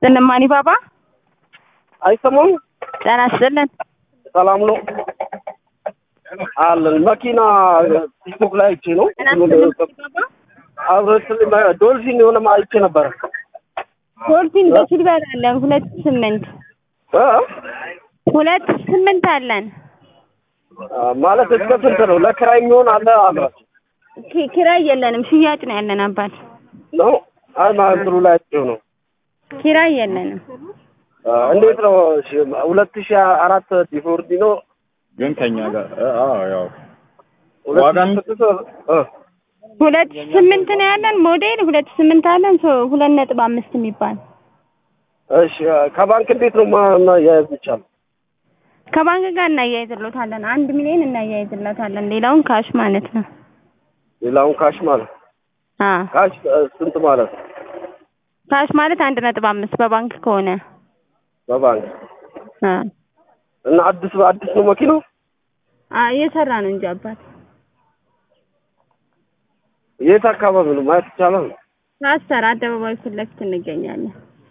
ስንማኒ ባባ አይሰማም? ጤና ይስጥልን። ሰላም ነው አለን። መኪና ቲክቶክ ላይ አይቼ ነው ጤና ይስጥልን ባባ። አብረት ዶልፊን የሆነ አይቼ ነበረ ዶልፊን በሲልቨር አለን ሁለት ስምንት እ? ሁለት ስምንት አለን። ማለት እስከ ስንት ነው? ለክራይ የሚሆን አለ አሏቸው ኪ- ኪራይ የለንም፣ ሽያጭ ነው ያለን አባት። ነው? አይ ማንትሩ ላይ አይቼው ነው። ኪራይ የለንም። እንዴት ነው? እሺ፣ ሁለት ሺህ አራት ዲፎርዲ ነው ግን ከኛ ጋር እ- አዎ ያው ሁለት ዋጋም- ሺህ ስድስት እ ሁለት ስምንት ነው ያለን ሞዴል ሁለት ስምንት አለን ሶ ሁለት ነጥብ አምስት የሚባል እሺ ከባንክ እንዴት ነው ማ- ማያያዝ ይቻላል? ከባንክ ጋር እናያይዝሎታለን። አንድ ሚሊዮን እናያይዝሎታለን። ሌላውን ካሽ ማለት ነው። ሌላውን ካሽ ማለት አ ካሽ እ፣ ስንት ማለት ነው? ካሽ ማለት አንድ ነጥብ አምስት በባንክ ከሆነ በባንክ አ እና አዲስ አዲስ ነው መኪናው? አ እየሰራ ነው እንጂ አባት የት አካባቢ ነው ማየት ይቻላል? ፓስተር አደባባይ ፊት ለፊት እንገኛለን።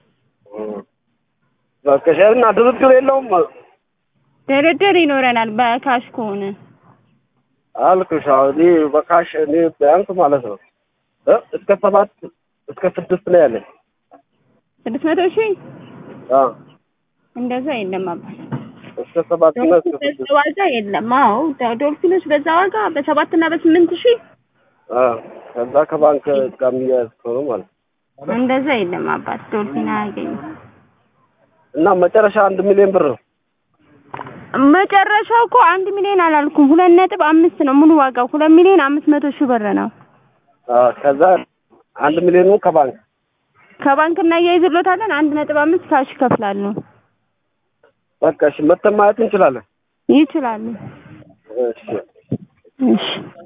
በቃ እሺ፣ እና ድርድር የለውም ድርድር ይኖረናል በካሽ ከሆነ አልኩሽ። አዎ እኔ በካሽ እኔ ቢያንስ ማለት ነው እ እስከ ሰባት እስከ ስድስት ነው ያለኝ። ስድስት መቶ ሺህ አዎ እንደዛ የለም አባት እስከ ሰባት እና እስከ በዛ ስድስት ዋጋ የለም። አዎ ዶ- ዶልፊኖች በዛ ዋጋ በሰባት እና በስምንት ሺህ አዎ ከዛ ከባንክ ጋር የሚያያዝ ከሆነ ማለት ነው። እንደዛ የለም አባት ዶልፊን አያገኝም። እና መጨረሻ አንድ ሚሊዮን ብር ነው። መጨረሻው እኮ አንድ ሚሊዮን አላልኩም፣ ሁለት ነጥብ አምስት ነው ሙሉ ዋጋው። ሁለት ሚሊዮን አምስት መቶ ሺህ ብር ነው። አዎ ከዛ አንድ ሚሊዮኑ ከባንክ ከባንክ እናያይዝሎታለን። አንድ ነጥብ አምስት ካሽ ይከፍላሉ። በቃ እሺ፣ መተን ማየት እንችላለን። ይችላሉ። እሺ እሺ